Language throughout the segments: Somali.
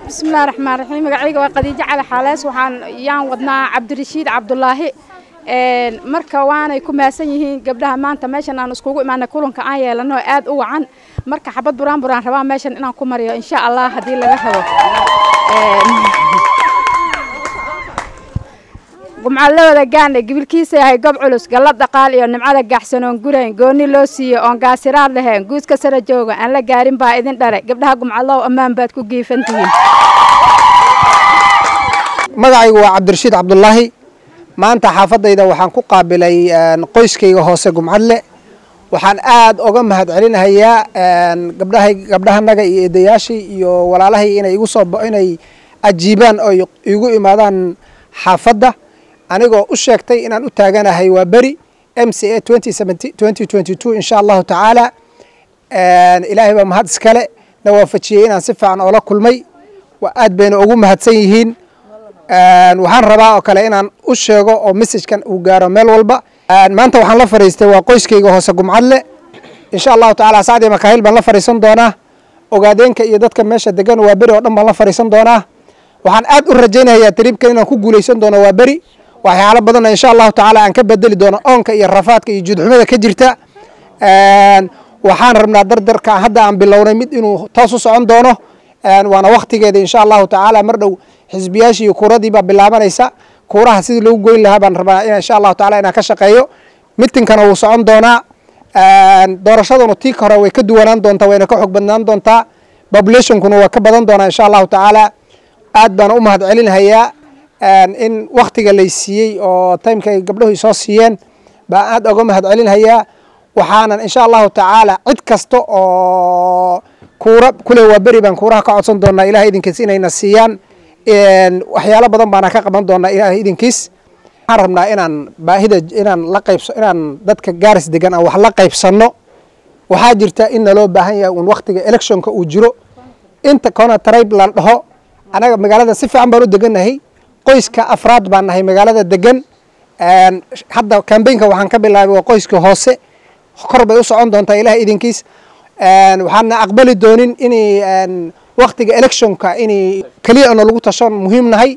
bismillahi raxmaan raxiim magacayga waa khadiijo cali xaalees waxaan yaan wadnaa cabdirashiid cabdulaahi marka waanay ku maasan yihiin gabdhaha maanta meeshan aan iskugu imaanay kulanka aan yeelano aad u wacan marka xabad buraan buraan rabaa meeshan inaan ku mariyo insha allah haddii laga rabo gumcadlawada gaane gibilkiisa yahay gob culus gallad dhaqaal iyo nimcada gaaxsanoon gurayn gooni loo siiyo oon gaasiraad lahayn guuska sara jooga aan la gaarin baa idin dhale gabdhaha gumcadlow ammaan baad ku giifan tihiin magacaygu waa cabdirashiid cabdulaahi maanta xaafadayda waxaan ku qaabilay qoyskayga hoose gumcadle waxaan aad oga mahad celinahayaa gabdhahay gabdhahanaga iyo eedayaashii iyo walaalahay inay igu soo inay ajiibaan oo igu imaadaan xaafadda anigoo u sheegtay inaan u taaganahay waa beri m c a insha allahu tacaala ilaahay baa mahad iskale na waafajiyey inaan si fiican oola kulmay aad bayna ugu mahadsan yihiin waxaan rabaa oo kale inaan u sheego oo messajkan uu gaaro meel walba maanta waxaan la fariistay waa qoyskayga hoose gumcadle insha allahu tacaala sacdii makaahil baan la fariisan doonaa ogaadeenka iyo dadka meesha degan waa beri oo dhan baan la fariisan doonaa waxaan aad u rajaynayaa tariibkan inaan ku guulaysan doono waa beri waxyaalo badanna insha allahu tacaala aan ka bedeli doono oonka iyo rafaadka iyo judxumada ka jirta waxaan rabnaa dardarka hadda aan bilownay mid inuu toos u socon doono waana waktigeeda insha allahu tacaala mar dhow xisbiyaashii iyo kuuradii baa bilaabanaysa kuuraha sidii lagu goyn lahaa baan rabaa insha allahu taala inaan ka shaqeeyo mitinkana wuu socon doonaa doorashaduna tii hore way ka duwanaan doontaa wayna ka xog badnaan doontaa populationkuna waa ka badan doonaa insha allahu tacaala aad baan u mahad celinhayaa in waktiga lay siiyey oo timeka ay gabdhahu soo siiyeen baan aad oga mahad celinhayaa waxaanan insha allahu tacaala cid kasta oo kuura kule waa beri baan kuuraha ka codsan doonaa ilahay idinkiis inayna siiyaan waxyaalo badan baana ka qaban doonaa ilahay idinkiis waxaan rabnaa inaan baahida inaan la qaybso inaan dadka gaaris degan aan wax la qaybsanno waxaa jirta in naloo baahan yahay un waktiga electionka uu jiro inta kona tribe la dhaho anaga magaalada si fiican baan u degannahay qoyska afraad baan nahay magaalada degan hadda cambaynka waxaan ka bilaabay waa qoyska hoose kor bay u socon doontaa ilahay idinkiis waxaana aqbali doonin inay waktiga electionka inay keliya ono lagu tashan muhiim nahay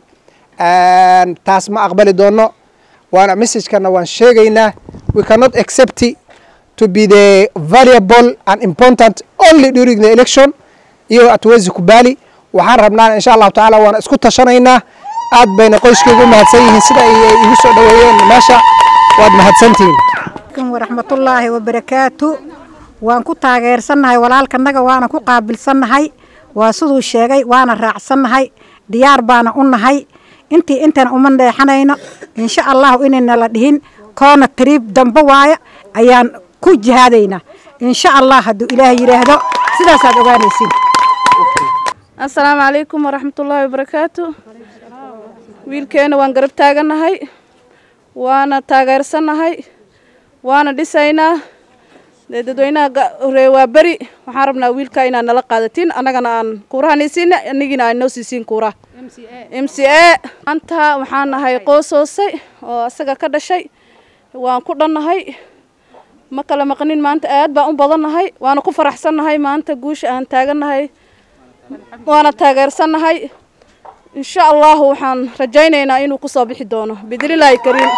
taas ma aqbali doono waana messagekana waan sheegaynaa we cannot accept to be the valuable and important only during the election iyo atwezi kubali waxaan rabnaa insha allahu tacaala waana isku tashanaynaa aad bayna qoyskaygu mahadsan yihiin sida ay igu soo dhoweeyeen meesha waad mahadsantihiin waraxmatullaahi wabarakaatu waan ku taageersannahay walaalkanaga waana ku qaabilsannahay waa siduu sheegay waana raacsannahay diyaar baana u nahay intii intana uma dheexanayno insha allahu inayna la dhihin koona tariib dambe waaya ayaan ku jihaadaynaa insha allah hadduu ilaah yidhaahdo sidaasaad ogaanaysin assalaamu calaykum waraxmatullaahi wabarakaatu wiilkeena waan garab taagannahay waana taageersannahay waana dhisaynaa dee dadweynaha horee waa beri waxaan rabnaa wiilkaa inaad nala qaadatiin annagana aan kuurahan isiina anigiina aan noo siisiin kuuraha m c a maanta waxaan nahay qoos hoosay oo asaga ka dhashay waan ku dhannahay ma kala maqnin maanta aad baan u badannahay waana ku faraxsannahay maanta guusha aan taagannahay waana taageersannahay insha allahu waxaan rajaynaynaa inuu kusoo bixi doono bidnillaahi kariim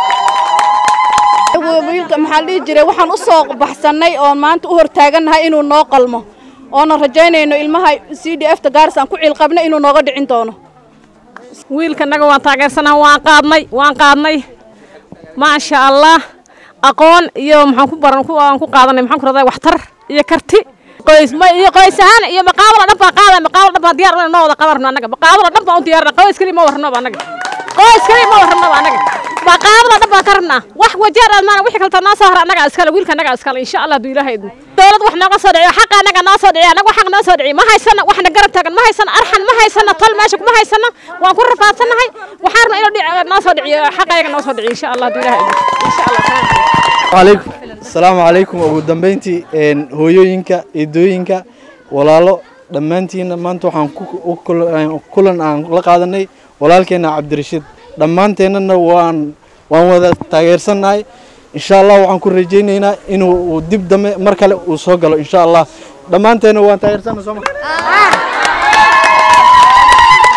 wiilka maxaa dhihi jiray waxaan u soo baxsannay oon maanta u hortaagannahay inuu noo qalmo oonan rajaynayno ilmaha c d f ta gaaris aan ku ciilqabna inuu nooga dhicin doono wiilkanaga waan taageersanaha waan qaadnay waan qaadnay maasha allah aqoon iyo maxaan ku baran waan ku qaadanay maxaan ku radaa waxtar iyo karti qoys ma iyo qoys ahaan iyo maqaabala dhan baan qaada maqaabala dhan baan diyaar u noo wada qabarno annaga maqaabala dhan baan u diyaarna qoys kali ma warnaba annaga qoys kali ma warnaba annaga maqaabala dhan baan ka rabnaa wax wajeer aadmaana wixii kalta noo soo hara annaga iskale wiilka annaga iskale insha allah hadduu ilaahay idmo dowlad wax nooga soo dhiciyo xaqa annaga noo soo dhiciyo annaga xaq noo soo dhiciyo ma haysana waxna garab taagan ma haysana arxan ma haysana tol meesha kuma haysana waan ku rafaadsannahay waxaan rabnaa inuu noo soo dhiciyo xaqa ayaga noo soo dhiciyo insha allah hadduu ilaahay idmo insha allah عليكم السلام عليكم ugu dambeyntii een hooyooyinka eedooyinka walaalo dhammaantiina maanta waxaan ku kulan aan la qaadanay walaalkeena cabdirashiid dhammaanteennana waan waan wada taageersannahay insha allah waxaan ku rajaynaynaa inuu dib dambe mar kale uu soo galo insha allah dhammaanteena waan taageersannahay soo ma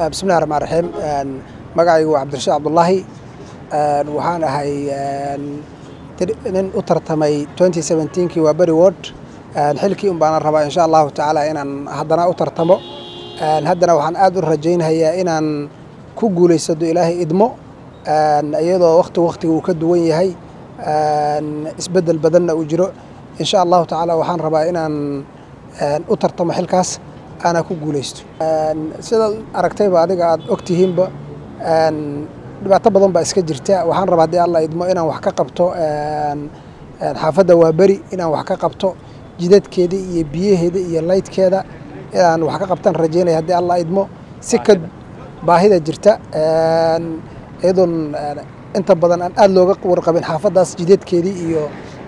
bismillahi raxmaan raxiim magacaygu waa cabdirashiid cabdullaahi waxaan ahay nin u tartamay kii waa beri ward xilkii un baana rabaa insha allahu tacaala inaan haddana u tartamo haddana waxaan aad u rajaynhayaa inaan ku guulaysado ilaahay idmo iyadoo wakti waktiga uu ka duwan yahay isbeddel badanna uu jiro insha allahu tacaala waxaan rabaa inaan u tartamo xilkaas aanaa ku guulaysto sidaad aragtayba adiga aad ogtihiinba dhibaato badan baa iska jirta waxaan rabaa haddii alla idmo inaan wax ka qabto xaafadda waa beri inaan wax ka qabto jidadkeeda iyo biyaheeda iyo laydkeeda inaan wax ka qabtaan rajaynaya haddii alla idmo si ka baahida jirta iyadoon inta badan aan aada looga warqabin xaafaddaas jidadkeedii iyo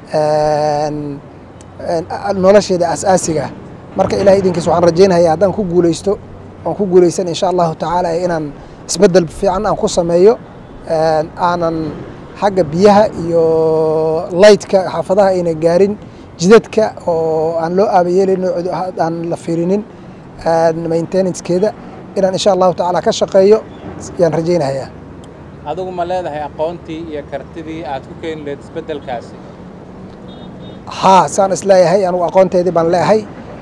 nolosheeda asaasiga ah marka ilahay idinkiis waxaan rajaynaya haddaan ku guulaysto oon ku guulaysan insha allahu tacaala inaan isbeddel fiican aan ku sameeyo aanan xagga biyaha iyo laydka xaafadaha ayna gaarin jidadka oo aan loo aabayeelin aan la fiirinin maintenancekeeda inaan insha allahu tacaala ka shaqeeyo yaan rajaynayaa adigu ma leedahay aqoontii iyo kartidii aad ku keeni lahayd isbeddelkaasi haa saan isleeyahay anugu aqoonteedii baan leeyahay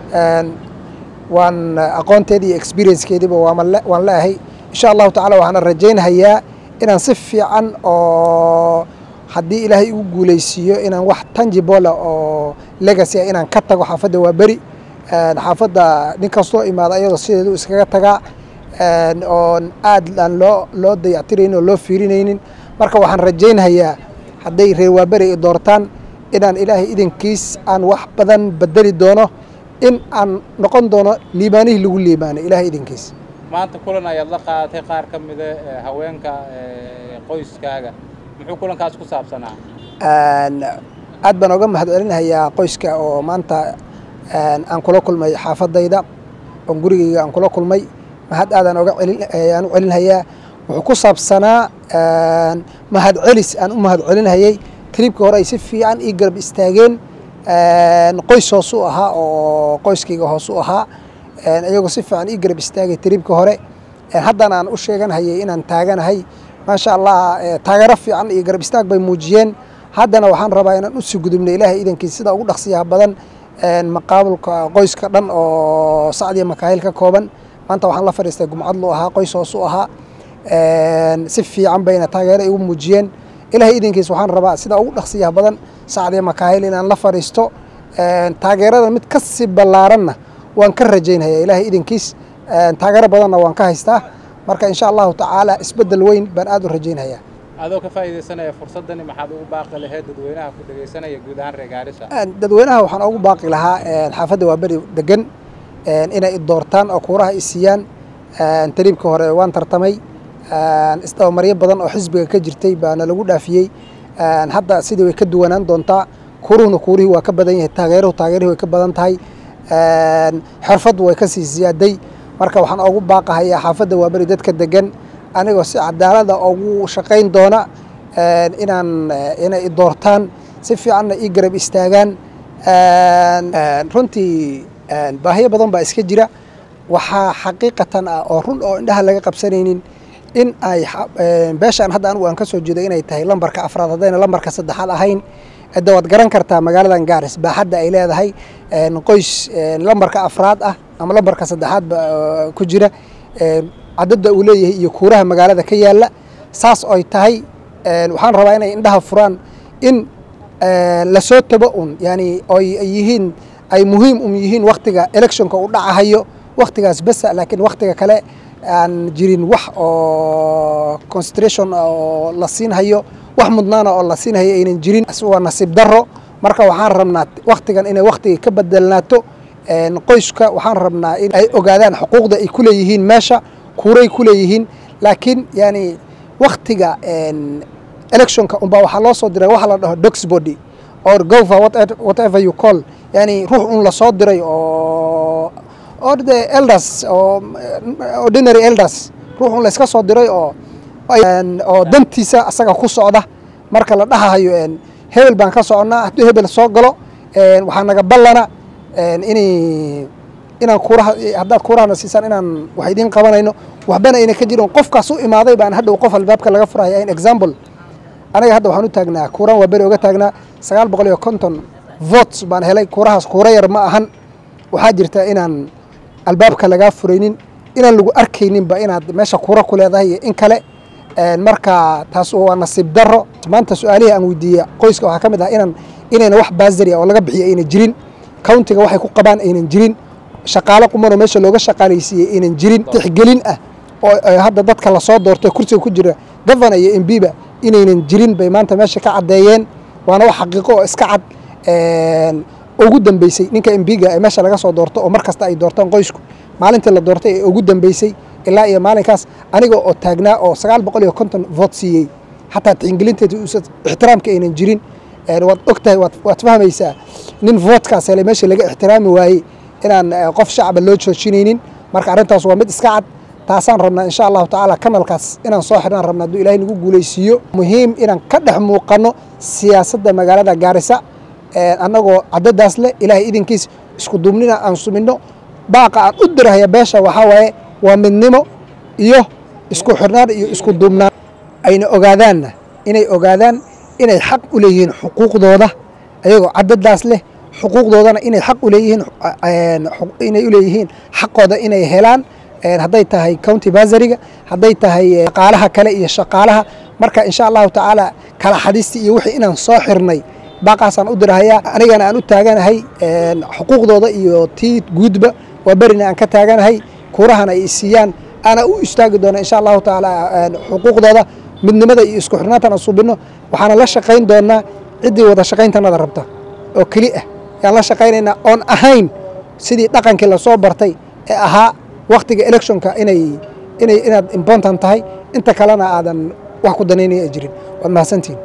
waan aqoonteedii iyo experiencekeediiba waan leeyahay insha allahu tacala waxaana rajaynhayaa inaan si fiican oo haddii ilaahay igu guulaysiiyo inaan wax tangibola oo legacy ah inaan ka tago xaafadda waa beri xaafadda nin kastoo imaada iyadoo sideedu iskaga tagaa oon aad aan loo loo dayactiraynin oo loo fiirinaynin marka waxaan rajaynhayaa hadday reer waaberi i doortaan inaan ilaahay idankiis aan wax badan bedeli doono in aan noqon doono liibaanihii lagu liibaanay ilaahay idankiis maanta kulan ayaad la qaadatay qaar ka mida haweenka qoyskaaga muxuu kulankaas ku saabsanaa aad baan oga mahad celinahayaa qoyska oo maanta aan kula kulmay xaafadayda oon gurigayga aan kula kulmay mahad aadaan oga aan u celinhayaa wuxuu ku saabsanaa mahad celis aan u mahad celinhayay tribka hore ay si fiican ii garab istaageen qoys hoos u ahaa oo qoyskayga hoos u ahaa iyagoo si fiican ii garab istaagay tribka hore haddana aan u sheeganhayay inaan taaganahay maasha allah taageero fiican iyo garab istaag bay muujiyeen haddana waxaan rabaa inaan usii gudubno ilaahay idankiis sida ugu dhaqsiyaha badan maqaabulka qoyska dhan oo sacdiya makaahil ka kooban maanta waxaan la fadhiistay gumcadlu ahaa qoys hoos u ahaa si fiican bayna taageero igu muujiyeen ilaahay idinkiis waxaan rabaa sida ugu dhaqsiyaha badan sacdiya makaahil inaan la fadhiisto taageerada mid ka sii ballaaranna waan ka rajaynaya ilaahay idinkiis taageero badanna waan ka haystaa marka insha allahu tacaala isbeddel weyn baan aad u rajaynhayaa adoo ka faa'iidaysanaya fursaddani maxaad ugu baaqi lahayd dadweynaha ku dhegaysanaya guud ahaan reer gaarisa dadweynaha waxaan ugu baaqi lahaa xaafadda waa beri degan inay i doortaan oo kuuraha i siiyaan tariibka hore waan tartamay isdabamaryo badan oo xisbiga ka jirtay baana lagu dhaafiyey hadda sidii way ka duwanaan doontaa kuuruhuna kuurihii waa ka badan yahay taageeruhu taageerihii way ka badan tahay xirfaddu way ka sii siyaaday marka waxaan ugu baaqahayaa xaafadda waa beri dadka degan anigoo si cadaalada ugu shaqayn doona inaan inay i doortaan si fiicanna ii garab istaagaan runtii baahiyo badan baa iska jira waxaa xaqiiqatan ah oo run oo indhaha laga qabsanaynin in ay beeshaan hadda anigu aan ka soo jeedo inay tahay lambarka afraad haddayna lambarka saddexaad ahayn hadda waad garan kartaa magaaladan gaaris baaxadda ay leedahay qoys lambarka afraad ah ama lambarka saddexaad ba ku jira cadadda uu leeyahay iyo kuuraha magaalada ka yaalla saas oy tahay waxaan rabaa inay indhaha furaan in lasoo tabo un yani oy yihiin ay muhiim um yihiin waktiga electionka u dhacahayo waktigaas besa laakiin waktiga kale aan jirin wax oo concentration oo la siinhayo wax mudnaana oo la siinhayo aynan jirin waa nasiib daro marka waxaan rabnaa waktigan inay waktiga ka bedelnaato qoyska waxaan rabnaa in ay ogaadaan xuquuqda ay ku leeyihiin meesha kuuray ku leeyihiin laakiin yani waktiga electionka unbaa waxaa loo soo diray waxa la dhaho dox body or gova whatever you call yani ruux un lasoo diray oo or the elders oo ordinary elders ruux un layska soo diray oo oo dantiisa asaga ku socda marka la dhahahayo hebel baan ka soconnaa hadduu hebel soo galo waxaa naga ballana inay inaan kuuraha haddaad kuurahana siisaan inaan wax idiin qabanayno waxbana ayna ka jirin qofkaas u imaaday baan hadhow qof albaabka laga furaya in example anaga hadda waxaan u taagnaa kuuraan waa beri oga taagnaa sagaal boqol iyo konton votes baan helay kuurahaas kuura yar ma ahan waxaa jirta inaan albaabka lagaa furaynin inaan lagu arkayninba inaad meesha kuura ku leedahay iyo in kale marka taas waa nasiib daro maanta su-aalihii aan weydiiye qoyska waxaa ka mid ah inaan inayna wax baasari ah oo laga bixiyo ayna jirin countiga waxay ku qabaan aynan jirin shaqaalo qumanoo meesha looga shaqaalaysiiyey aynan jirin tixgelin ah oo hadda dadka lasoo doortay kursiga ku jira governor iyo mbiba inaynan jirin bay maanta meesha ka caddeeyeen waana wax xaqiiqo oo iska cad ugu dambeysay ninka mbiga ee meesha laga soo doorto oo mar kasta ay doortaan qoysku maalintii la doortay ee ugu dambeysay ilaa iyo maalinkaas aniga oo taagnaa oo sagaal boqol iyo konton voot siiyey xataa tixgelinteeda uusa ixtiraamka aynan jirin waad og tahay waad fahmaysaa nin vootkaas hele meesha laga ixtiraami waayey inaan qof shacaba loo joojinaynin marka arrintaas waa mid iska cad taasaan rabnaa insha allahu tacaala kanalkaas inaan soo xirnaan rabna hadduu ilahay nagu guulaysiiyo muhiim inaan ka dhex muuqanno siyaasadda magaalada gaarisa annagoo caddadaas leh ilaahay idinkiis isku duubnina aan suminno baaqa aan u dirahaya beesha waxaa waaye waa midnimo iyo isku xirnaan iyo isku duubnaan ayna ogaadaanna inay ogaadaan inay xaq u leeyihiin xuquuqdooda ayagoo caddadaas leh xuquuqdoodana inay xaq u leeyihiin inay u leeyihiin xaqooda inay helaan hadday tahay county basariga hadday tahay shaqaalaha kale iyo shaqaalaha marka insha allahu tacaala kala xadiistii iyo wixii inaan soo xirnay baaqaasaan u dirahayaa anigana aan u taaganahay xuquuqdooda iyo tii guudba waa berina aan ka taaganahay kuurahana ay isiiyaan ana u istaagi doona insha allahu tacaala xuquuqdooda midnimada iyo isku xirnaantan aan subinno waxaana la shaqayn doonaa ciddii wada shaqayntanada rabta oo keli ah yaan la shaqaynaynaa oon ahayn sidii dhaqankii lasoo bartay ee ahaa waktiga electionka inay inay inaad important tahay inta kalena aadan wax ku danaynaya jirin waad mahadsantihin